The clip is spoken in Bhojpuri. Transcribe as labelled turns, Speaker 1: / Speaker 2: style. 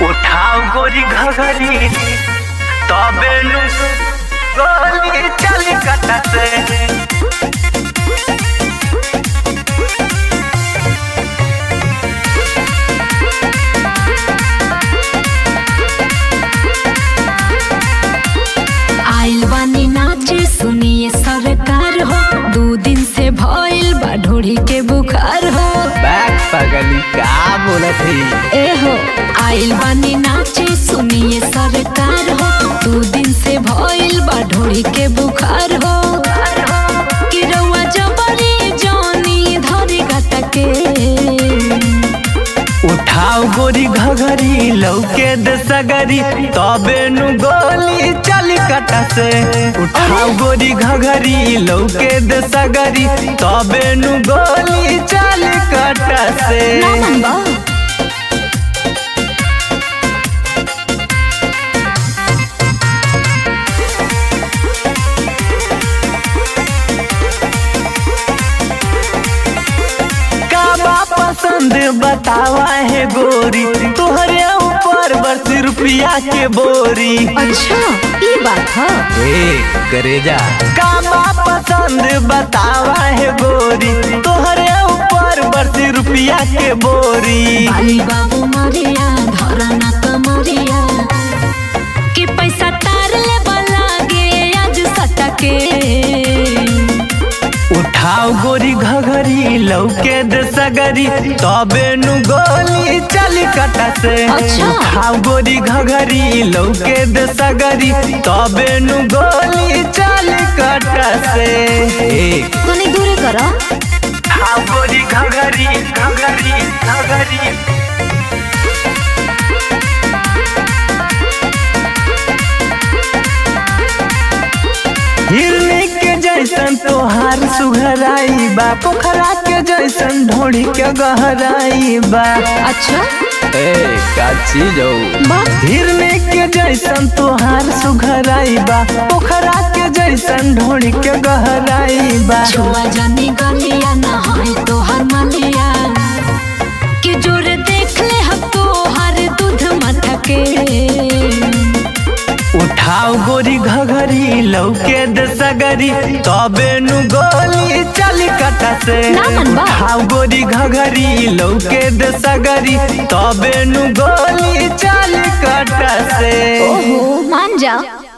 Speaker 1: उठाओ गोरी घघरी तबे नु गोली चल कटते
Speaker 2: आइल बानी नाचे सुनिए सरकार हो दू दिन से भइल बा ढोड़ी के बुखार हो
Speaker 3: बैक पगली का बोलत है
Speaker 2: ए हो आइल बानी नाचे सुनिए सरकार हो दू दिन से भइल बा ढोड़ी के बुखार हो कि रउआ जबरी जानी धरी गटके
Speaker 1: उठाओ गोरी घघरी लौके दे सगरी तबे नु गोली चल कटते उठाओ गोरी घघरी लौके दे सगरी तबे नु गोली चल कटते
Speaker 2: ना मन बा
Speaker 1: का बा पसंद बतावा है गोरी तुहरे ऊपर बस रुपया के बोरी
Speaker 2: अच्छा ये बात है
Speaker 3: ए करेजा
Speaker 1: का बा पसंद बतावा है गोरी तुहरे ऊपर बस रुपया के बोरी
Speaker 2: बाली बाबू मरिया धरना कमरिया कि पैसा तार ले लागे आज सटके
Speaker 1: उठाओ गोरी घघरी लौके दे सगरी तबे नु गोली चल कटसे
Speaker 2: अच्छा।
Speaker 1: उठाओ गोरी घघरी लौके दे सगरी तबे नु गोली चल कटसे
Speaker 3: ए
Speaker 2: तनी दूर करो
Speaker 1: उठाओ गोरी घघरी घघरी घघरी हिरनी के जैसन तोहार सुघराई बा पोखरा के जैसन ढोड़ी के गहराई बा
Speaker 2: अच्छा
Speaker 3: ए का चीज हो
Speaker 2: बात
Speaker 1: हिरनी के जैसन तोहार सुघराई बा पोखरा के जैसन ढोड़ी के गहराई बा
Speaker 2: छुआ जानी गलिया ना है तो हर मलिया कि जोर देख ले हम तो हर दूध मथके
Speaker 1: उठाओ गोरी घघरी लौके दे सगरी तबे नु गोली चल कटसे
Speaker 2: ना मन बा।
Speaker 1: उठाओ गोरी घघरी लौके दे सगरी तबे नु गोली चल कटसे
Speaker 2: ओहो मान जा